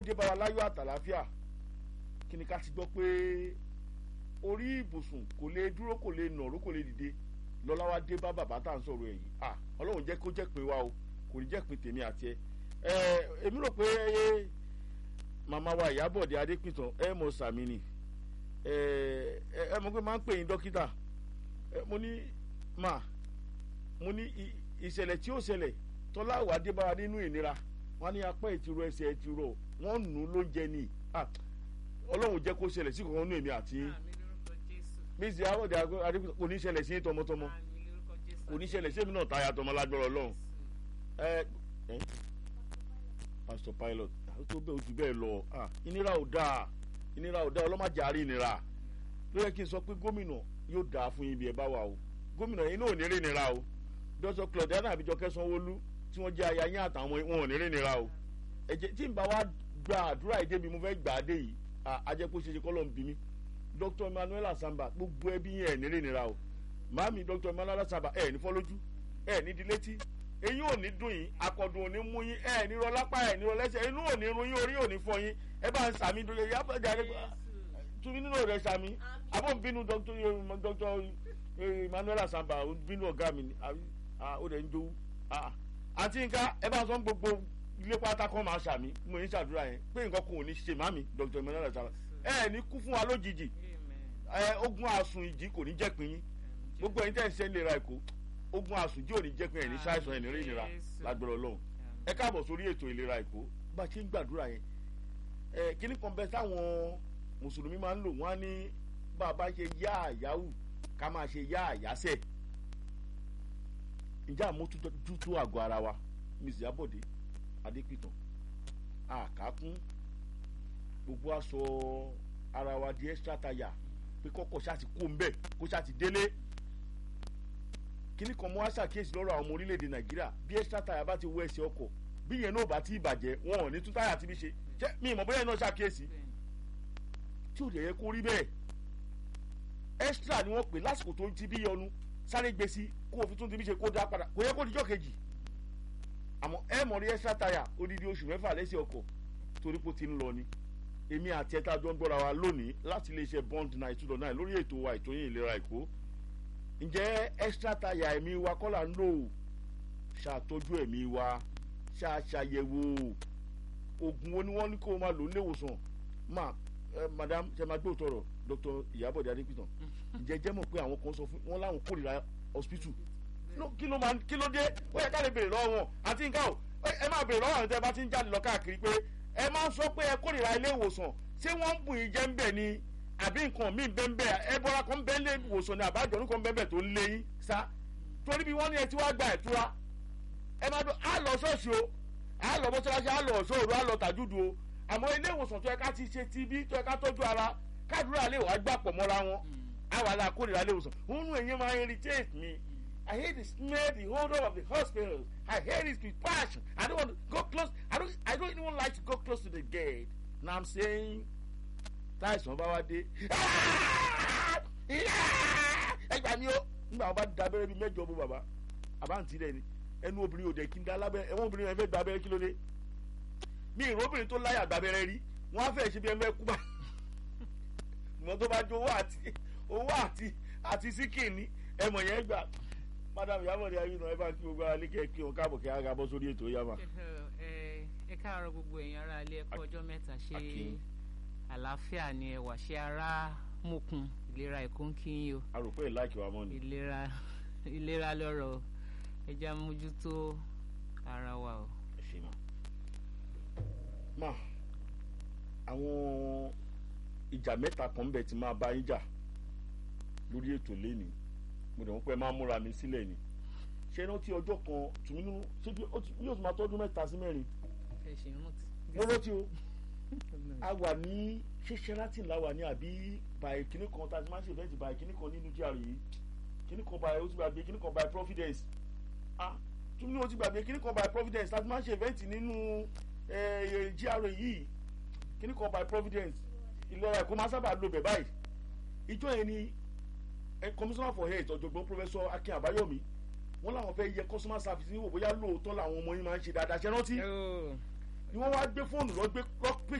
dé bá wa láyọ̀ àtàláfíà kí ni ká ti gbọ́ pé orí ibùsùn kò lè dúró kò lè nàró kò lè dìde lọ́lá wa dé bá bàbá tá à ń sọ̀rọ̀ ẹ̀ yìí ah ọlọ́run jẹ́ kó jẹ́ pé wa o kò ní jẹ́ pé tèmi àti ẹ ẹ èmi rò pé màmá wa ìyábọ̀dé adépìtàn ẹ mọ̀ sàmì ni ẹ ẹ mọ̀ pé máa ń pè yín dókítà ẹ mo ní mà mo ní ìṣẹ̀lẹ̀ tí ó ṣẹlẹ̀ tọ́lá wà dé bá wa nínú ìnira wọn ní apá ìtìrọ ẹsẹ̀ ìtìrọ wọn nù ú ló ń jẹ ní ọlọ́run jẹ́ kó ṣẹlẹ̀ sí kankan nínú èmi àti mísì àwọ̀dẹ adépìtàn kò ní ṣẹlẹ̀ sí tọmọtọmọ kò ní ṣẹlẹ̀ sí èmi náà táyà tọmọ lágbára ọlọ́run ẹ ẹ pastor pilot ó tó bẹ́ẹ̀ ojú bẹ́ẹ̀ lọ ìnira ò dáa ìnira ò dáa ọlọ́màjà àrí ìnira ló yẹ kí n sọ pé gómìnà yóò dáa fún yín bí ẹ bá wà o gómìnà yín náà ò ní rí ìnira o dọ́sọ̀ claudiana àbíjọ kẹsàn-án-wọlú tí wọ́n jẹ́ aya yín àtàwọn wọn ò ní rí ìnira o ẹ̀jẹ̀ tí n bá wa gba àdúrà ìdè bí mo fẹ́ gbà á dé yìí ajẹ́pọ̀ ṣe ṣe kọ́ ló ń bí mi dr emmanuel asamba gbogbo ẹbí yẹn ẹ̀ ní rí ìnira o màámi dr emmanuel asamba ẹ̀ ní fọ́ lójú ẹ̀ ní di létí eyín ò ní dùn yín akọ̀dùn ò ní mú yín ẹ̀ ní rọ lápá ẹ̀ ní rọ lẹ́sẹ̀ inú ò ní run yín orí ò ní fọ yín ẹ bá ń sàmì dòye yá bẹ́ẹ̀ jáde tún nínú rẹ̀ sàmì àbọ̀ ń bínú dr emmanuel asamba ń bínú ọ̀gá mi ó dẹ̀ ń jowú àti nǹkan ẹ bá sọ gbogbo ilé pátá kan máa sàmì mo ní sàdúrà yẹn pé nǹkan kò ní ṣe màmí dr emmanuel asamba ẹ ní kú fún wa lójijì ogun àsùn ìjì kò ní jẹ́ pín yín gbogbo ẹ̀yin tẹ́ ń ṣe ń lera èkó ogun àsùnjì ò ní jẹ́ pé ẹ̀ ní ṣàìsàn ẹ̀ ní rí ìnira lágbára ọlọ́run ẹ káàbọ̀ sórí ètò ìlera èkó bá a ṣe ń gbàdúrà yẹn ẹ kíní kan bẹ táwọn mùsùlùmí máa ń lò wọ́n á ní bá a bá ṣe yá àyáwù ká máa ṣe yá àyásẹ̀ ǹjẹ́ àmójútó àgọ́ ara wa mrs abode adépìtàn àkákún gbogbo aṣọ ara wa di extra tire pé kọ́kọ́ ṣáà ti kó ń bẹ̀ kó ṣáà ti délé kíní kan mọ́ àṣàkíyèsí lọ́rọ̀ àwọn ọmọ orílẹ̀-èdè nàìjíríà bí extra tire bá ti wọ ẹsẹ̀ ọkọ̀ bí yẹn náà bá ti bàjẹ́ wọn ò ní tún táyà tí bí ṣe ṣé mi ìmọ̀ bóyá iná ṣàkíyèsí tí ò dẹ̀ yẹ kó rí bẹ́ẹ̀ extra ni wọ́n pè lásìkò tó ti bí yọnu sáré gbé sí kó o fi tún ti bí ṣe kó dá padà kò yẹ kó dijọ́ kejì àmọ́ ẹ mọ̀ rí extra tire odidi oṣù mẹ́fà lẹ́sẹ̀ ọkọ̀ torí pé ó ti ń lọ ni èmi àti ẹ̀ta jọ ń gbọ́ra wa lónìí láti iléeṣẹ́ bond nine two dot nine lórí ètò wa ìtòyìn ìlera èkó ǹjẹ́ extra tire ẹ̀mí wa kọ́ là ń lò ṣàtọ́jú ẹ̀mí wa ṣàṣàyẹ̀wò oògùn wo ni wọ́n ní kó o máa lò nílé ìwòsàn ma ẹ madam ṣe máa gbé òtọrọ dr ìyábọ̀dé adépìtàn ǹjẹ́ jẹ́ mọ̀ pé àwọn kan sọ fún wọn láwọn kórìíra hospital kí ló máa kí ló dé ó yẹ ká lè béèrè lọ́wọ́ wọn àti nǹkan o ẹ máa béèrè lọ́wọ́ àwọn tẹ́ bá ti ń jáde lọ káàkiri pé ẹ máa ń sọ pé ẹ kórìíra ilé ìwòsàn ṣé wọ́n ń bù yín jẹ́ ń bẹ̀ ni àbí nǹkan míì bẹ́ẹ̀ bẹ́ẹ̀ ẹ bọ́ra kan bẹ́ẹ̀ lé ìwòsàn ni àbájọ orúkọ bẹ́ẹ̀ bẹ́ẹ̀ tó ń lé yín sá torí bí wọ́n ní ẹ ti wá gba ẹ̀tura ẹ máa dún á lọ ṣọ́ọ̀ṣì o á lọ mọ́ṣáláṣí á lọ ṣòro á lọ tàjúdù o àmọ́ ilé ìwòsàn tó yẹ ká ti ṣe ti bí tó yẹ ká tọ́jú ara kádùúrà lè wá gbà pọ̀ mọ́ra wọn àwa la kórìíra ilé ìwòsàn òun èyí máa ń irritate me I hate the smell, the odor of the hospital. I hate it with passion. I don't want to go close. I don't. I don't even like to go close to the gate. Now I'm saying, táìsàn bá wá dé. ẹgbàá mi ó nígbà wọn bá da abẹ́rẹ́ bíi mẹ́jọ bó bàbá àbáǹtí rẹ̀ ni ẹnu obìnrin ò dẹ̀ kí n dá lábẹ́rẹ́ ẹ̀wọ̀n obìnrin yẹn fẹ́ gba abẹ́rẹ́ kí ló dé. mi ìró obìnrin tó láyà gba abẹ́rẹ́ rí wọ́n á fẹ́ ṣe bí ẹ fẹ́ kú bá. ìmọ̀ tó bá jó owó àti owó àti àti síkìnì ẹ̀mọ̀ yẹn gbà madam yamọ ni ayé náà ẹ bá kí gbogbo alẹ́ kẹ́ kí wọn káàbọ̀ kí ara bọ́ sórí ètò yàmà. ẹ káàárọ̀ gbogbo èèyàn ara ilé ẹ̀kọ́ ọjọ́ mẹ́ta ṣe àlàáfíà ni ẹ wà ṣe ara mokun ìlera ẹ̀kọ́ ń kí yín o. a rò pé ìlàkì wa mọ́ ni. ìlera ìlera lọ́rọ̀ ẹ jẹ́ mójútó ara wa o. ẹ ṣe mà. mà àwọn ìjà mẹ́ta kan bẹ̀ tí máa bá yín jà lórí ètò lénìí mo dẹ̀ wọ́n pẹ́ máa múra mi sílẹ̀ ni ṣé rántí ọjọ́ kan tùmí nínú ṣé bí yóò tún máa tọ́jú mẹ́ta sí mẹ́rin ẹ ṣe rántí. mo rántí o a wà ní ṣé sheraton la wà ní àbí bàyè kíní kan tá a ti máa ń ṣe ìfẹ́ǹtì bàyè kíní kan nínú GRA yìí kíní kan bàyè ó ti gbàgbé kíní kan bàyè providence ah tùmí ó ti gbàgbé kíní kan bàyè providence tá a ti máa ń ṣe ìfẹ́ǹtì nínú GRA yìí kíní kan bàyè providence ìlera ẹ̀kọ́ máa sábà lo bẹ̀ báyìí ìjọ yẹn ni commissioner for health ọ̀jọ̀gbọ́n professor akin abayomi wọ́n làwọn fẹ́ yẹ customer service níwò bóyá lóòótọ́ làwọn ọmọ yín máa ń ṣe dáadáa ṣe rántí ni wọ́n wá gbé fóònù lọ gbé